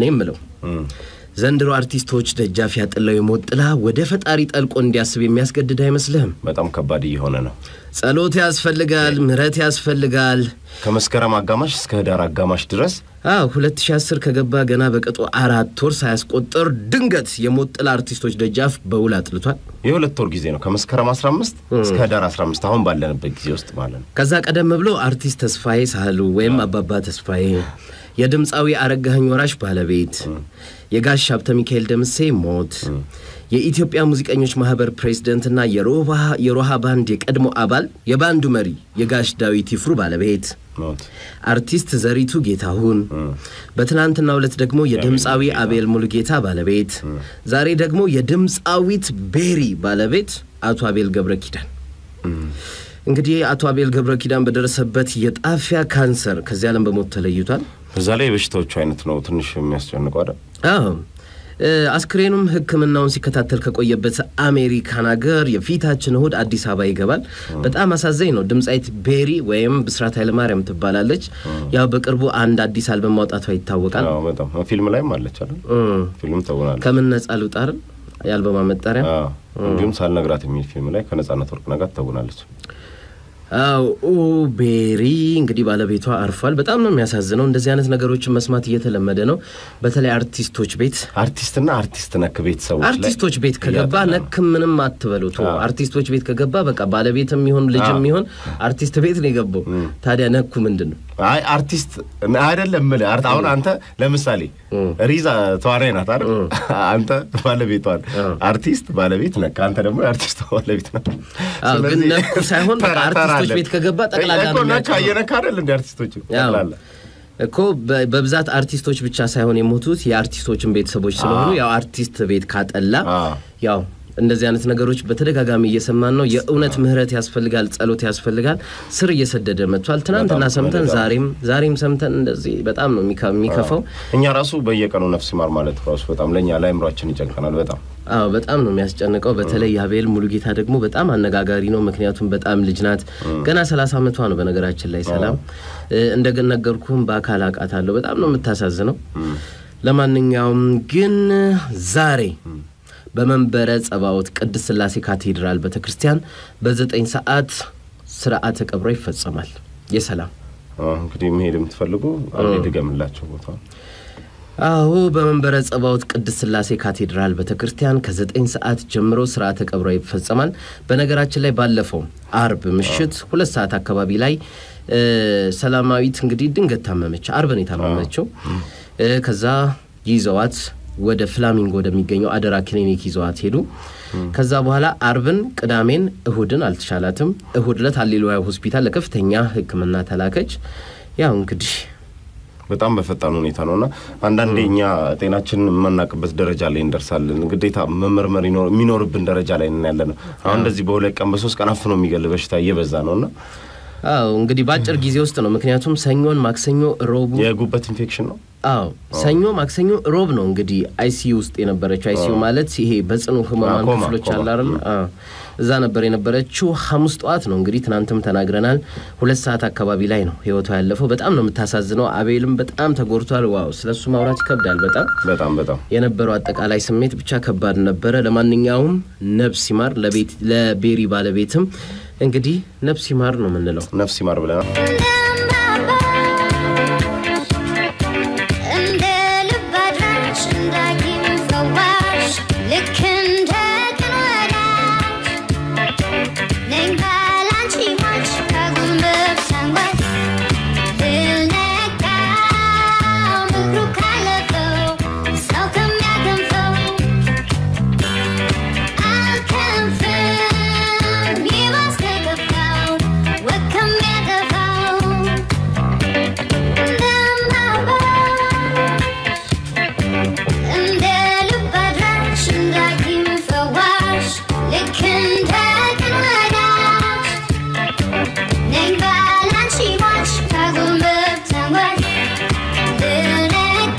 እኔ ምለው ዘንድሮ አርቲስቶች ደጃፍ ያጥለው የሞት ጥላ ወደ ፈጣሪ ጠልቆ እንዲያስብ የሚያስገድድ አይመስልህም? በጣም ከባድ እየሆነ ነው። ጸሎት ያስፈልጋል፣ ምሕረት ያስፈልጋል። ከመስከረም አጋማሽ እስከ ህዳር አጋማሽ ድረስ አዎ 2010 ከገባ ገና በቅጡ አራት ወር ሳያስቆጠር ድንገት የሞት ጥላ አርቲስቶች ደጃፍ በውል አጥልቷል። የሁለት ወር ጊዜ ነው። ከመስከረም 15 እስከ ህዳር 15 አሁን ባለንበት ጊዜ ውስጥ ማለት ነው። ከዛ ቀደም ብሎ አርቲስት ተስፋዬ ሳህሉ ወይም አባባ ተስፋዬ፣ የድምፃዊ አረጋኸኝ ወራሽ ባለቤት፣ የጋሽ ሀብተ ሚካኤል ደምሴ ሞት፣ የኢትዮጵያ ሙዚቀኞች ማህበር ፕሬዝደንትና የሮሃ ባንድ የቀድሞ አባል የባንዱ መሪ የጋሽ ዳዊት ይፍሩ ባለቤት ሞት አርቲስት ዘሪቱ ጌታሁን፣ በትናንትናው ዕለት ደግሞ የድምፃዊ አቤል ሙሉጌታ ባለቤት፣ ዛሬ ደግሞ የድምፃዊት ቤሪ ባለቤት አቶ አቤል ገብረ ኪዳን። እንግዲህ አቶ አቤል ገብረ ኪዳን በደረሰበት የጣፊያ ካንሰር ከዚህ ዓለም በሞት ተለይቷል። በዛ ላይ የበሽታዎቹ አይነት ነው ትንሽ የሚያስጨንቀው አይደል? አዎ እ አስክሬኑም ሕክምናውን ሲከታተል ከቆየበት አሜሪካን ሀገር የፊታችን እሁድ አዲስ አበባ ይገባል። በጣም አሳዛኝ ነው። ድምፃዊት ቤሪ ወይም ብስራት ኃይለማርያም ትባላለች። ያው በቅርቡ አንድ አዲስ አልበም ማውጣቷ ይታወቃል። አዎ በጣም ፊልም ላይም አለች አይደል? እም፣ ፊልም ተውናለች። ከምን ነጻ ልውጣርን የአልበማ መጠሪያ አዎ እንዲሁም ሳልነግራት የሚል ፊልም ላይ ከነጻነት ወርቅነህ ጋር ተውናለች። አው ቤሪ እንግዲህ ባለቤቷ አርፏል። በጣም ነው የሚያሳዝነው። እንደዚህ አይነት ነገሮችን መስማት እየተለመደ ነው። በተለይ አርቲስቶች ቤት አርቲስትና አርቲስት ነክ ቤተሰቦች ላይ አርቲስቶች ቤት ከገባ እያጠና ነው። ነክ ምንም አትበሉት። አርቲስቶች ቤት ከገባ በቃ ባለቤትም ይሁን ልጅም ይሁን አርቲስት ቤት ነው የገባው። ታዲያ ነኩ ምንድን ነው? አይ አርቲስት አይደለም የምልህ አርት አሁን አንተ ለምሳሌ ሪዛ ተዋናይ ናት አይደል? አንተ ባለቤቷን አርቲስት ባለቤት ነህ፣ አንተ ደግሞ የአርቲስት ባለቤት ነህ። አዎ፣ ግን ስለዚህ ነኩ ሳይሆን በቃ ተራ- ተራ አርቲስቶች አለ። ቤት ከገባ ጠቅላላ እኮ ነው ነካ የሚያጭነው። እየነካ አይደል እንደ አርቲስቶች ያው ጠቅላላ እኮ በ- በብዛት አርቲስቶች ብቻ ሳይሆን የሞቱት የአርቲስቶችን ቤተሰቦች ስለሆኑ ያው አርቲስት ቤት ካጠላ አዎ። ያው እንደዚህ አይነት ነገሮች በተደጋጋሚ እየሰማን ነው። የእውነት ምህረት ያስፈልጋል፣ ጸሎት ያስፈልጋል። ስር እየሰደደ መጥቷል። ትናንትና በጣም ሰምተን በጣም። ዛሬም ዛሬም ሰምተን እንደዚህ በጣም ነው የሚከ- የሚከፋው። እኛ ራሱ በየቀኑ ነፍስ ይማር ማለት ራሱ በጣም ለእኛ ለአእምሯችን ይጨንቀናል። በጣም አዎ በጣም ነው የሚያስጨንቀው። በተለይ የአቤል ሙሉጌታ ደግሞ በጣም አነጋጋሪ ነው። ምክንያቱም በጣም ልጅ ናት። ገና ሰላሳ ዓመቷ ነው። በነገራችን ላይ ሰላም እንደነገርኩም በአካል አውቃታለሁ። በጣም ነው የምታሳዝነው። ለማንኛውም ግን ዛሬ በመንበረ ጸባዖት ቅድስት ሥላሴ ካቴድራል ቤተ ክርስቲያን በዘጠኝ ሰዓት ስርዓተ ቀብሯ ይፈጸማል። የሰላም አዎ፣ እንግዲህ መሄድ የምትፈልጉ አንዴ ድገምላቸው ቦታ አዎ በመንበረ ጸባዖት ቅድስት ሥላሴ ካቴድራል ቤተ ክርስቲያን ከዘጠኝ ሰዓት ጀምሮ ስርዓተ ቀብሯ ይፈጸማል። በነገራችን ላይ ባለፈው አርብ ምሽት ሁለት ሰዓት አካባቢ ላይ እ ሰላማዊት እንግዲህ ድንገት ታመመች። አርብ ነው የታመመችው። እ ከዛ ይዘዋት ወደ ፍላሚንጎ ወደሚገኘው አደራ ክሊኒክ ይዘዋት ሄዱ። ከዛ በኋላ አርብን፣ ቅዳሜን፣ እሁድን አልተሻላትም። እሁድ ዕለት ሃሌሉያ ሆስፒታል ለከፍተኛ ሕክምና ተላከች። ያው እንግዲህ በጣም በፈጣን ሁኔታ ነው እና አንዳንዴ እኛ ጤናችንን የማናውቅበት ደረጃ ላይ እንደርሳለን። ግዴታ መመርመር ይኖር- የሚኖርብን ደረጃ ላይ ነን ያለ ነው። አሁን እንደዚህ በሁለት ቀን በሶስት ቀን አፍኖ የሚገል በሽታ እየበዛ ነው እና አዎ እንግዲህ በአጭር ጊዜ ውስጥ ነው። ምክንያቱም ሰኞን፣ ማክሰኞ፣ ሮቡ የጉበት ኢንፌክሽን ነው። አዎ ሰኞ፣ ማክሰኞ፣ ሮብ ነው እንግዲህ አይሲዩ ውስጥ የነበረችው። አይሲዩ ማለት ይሄ በጽኑ ህሙማን ኮማ፣ ክፍሎች ኮማ። አለ አይደል? አዎ እዛ ነበር የነበረችው። ሐሙስ ጠዋት ነው እንግዲህ ትናንትም ተናግረናል። ሁለት ሰዓት አካባቢ ላይ ነው ህይወቷ ያለፈው። በጣም ነው የምታሳዝነው። አቤልም በጣም ተጎድቷል። ዋው ስለሱ ማውራት ይከብዳል በጣም በጣም በጣም የነበረው አጠቃላይ ስሜት ብቻ ከባድ ነበረ። ለማንኛውም ነፍስ ይማር ለቤት ለቤሪ ባለቤትም እንግዲህ ነፍስ ይማር ነው የምንለው። ነፍስ ይማር ብለናል። እንደ ልብ አድራሽ እንዳጊም ፈዋሽ ልክ እንደ ቅን ወዳጅ ነኝ ባላንቺ ሟች ከጉንብብ ሰንበት ልነቃ ምክሩ ካለፈው ሰው ከሚያከንፈው አልከንፍም ይባስ ከገፋው ወግ ከሚያጠፋው እንደ ልብ አድራሽ እንዳጊም ፈዋሽ ልክ እንደ ቅን ወዳጅ ነኝ ባላንቺ ሟች ከጉንብብ ተንጓዥ ልነቃ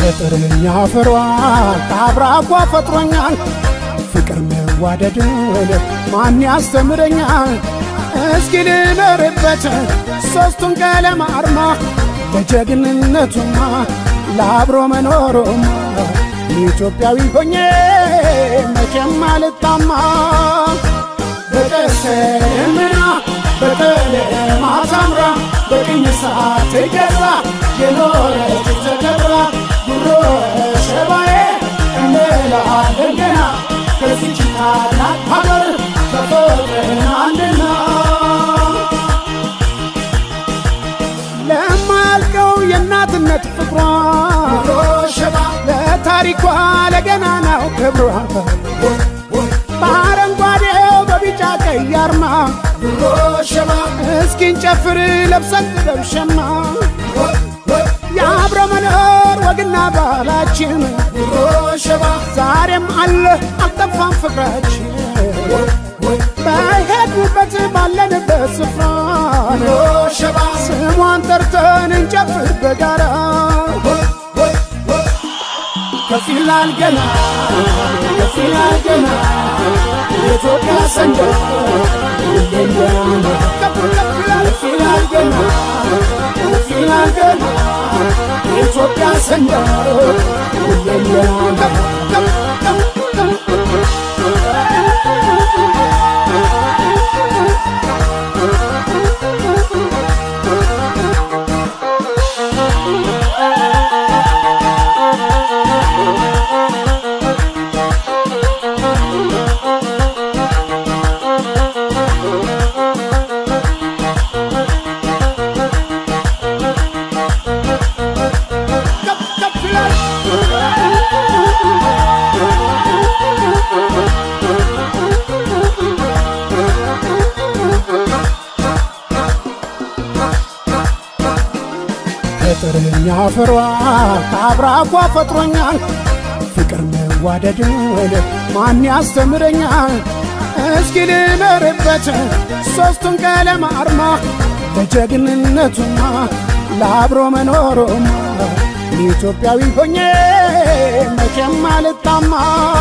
ከጥርኛ ፍሯ ከአብራኳ ፈጥሮኛል ፍቅር መዋደድን ማን ያስተምረኛል? እስኪ ልኖርበት ሦስቱን ቀለም አርማ ለጀግንነቱማ ለአብሮ መኖሩማ ኢትዮጵያዊ ሆኜ መቼም አልጣማ በቀሰምና በቀለማት አምራ በቅኝ ሰዓት ገዛ የኖረች ተከብራ ጉሮ ሸባዬ እንላለን ገና ከዚች ታላቅ ሀገር ተፈጥረናልና ለማያልቀው የእናትነት ፍቅሯ ሸባ ለታሪኳ ለገናናው ክብሯ በአረንጓዴው በቢጫ ቀይ አርማ ሸባ እስኪንጨፍር ለብሰን ጥበብ ሸማ የአብረ መኖር ወግና ባህላችን ሸባ ዛሬም አለ አልጠፋም ፍቅራችን በሄድንበት ባለንበት ስፍራ ሸባ ስሟን ጠርተን እንጨፍር በጋራ ከፍ ይላል ገና ከፍ ይላል ገና የኢትዮጵያ ሰንደቅ ሁሌም ገና ከፍ ከፍ ይላል ገና ከፍ ይላል ገና የኢትዮጵያ ሰንደቅ ሁሌም ገና ከፍ ከፍ ከፍ ከፍ ከፍ ይላል ከጥርኛ ፍሯ ከአብራኳ ፈጥሮኛል ፍቅር መዋደድን ማን ያስተምረኛል? እስኪ ልኖርበት ሦስቱን ቀለም አርማ ለጀግንነቱማ ለአብሮ መኖሩማ ኢትዮጵያዊ ሆኜ መቼም አልጣማ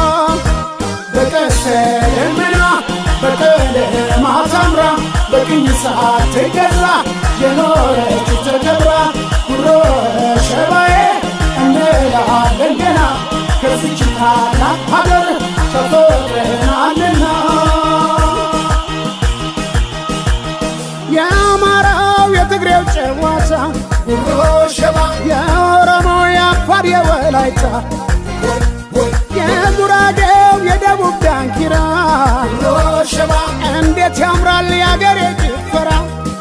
በቀሰምና በቀለማት አምራ በቅኝ ሰዓት ገዛ የኖረች ተከብራ ጉሮ ሸባዬ እንላለን ገና ከዚች ታላቅ ሀገር ተፈጥረናልና የአማራው የትግሬው ጨዋታ ጉሮ ሸባ የኦሮሞው የአፋር የወላይታ የጉራጌው የደቡብ ዳንኪራ ሸባ እንዴት ያምራል የአገሬ ጭፈራ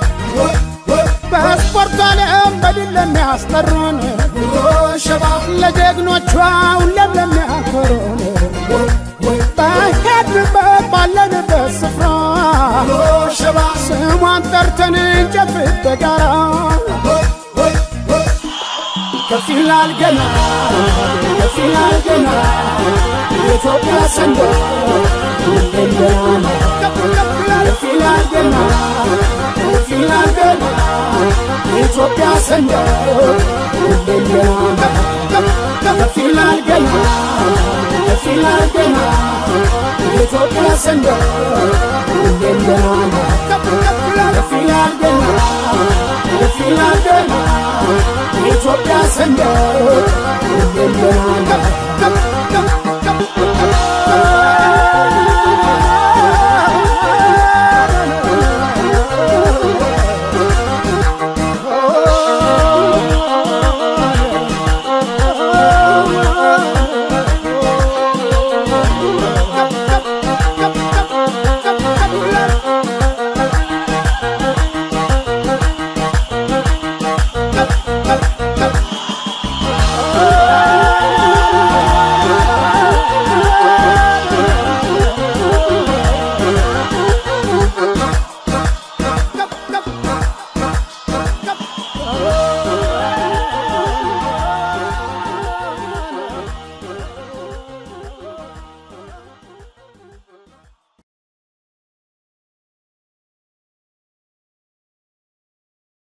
በስፖርቱ ዓለም በድል ለሚያስጠሩን ሸባ ለጀግኖቿ ሁሌም ለሚያኮሩን በሄድንበት ባለንበት ስፍራ ሸባ ስሟን ጠርተን እንጨፍር በጋራ ከፍ ይላል ገና ከፍ ይላል ገና የኢትዮጵያ ሰንደቅ ሁሌም ገና ከፍ ከፍ ይላል ከፍ ይላል ገና ከፍ ይላል ገና የኢትዮጵያ ሰንደቅ ሁሌም ገና ከፍ ይላል ገና ከፍ ይላል ገና የኢትዮጵያ ሰንደቅ ሁሌም ገና ከፍ ይላል ገና ከፍ ይላል ገና የኢትዮጵያ ሰንደቅ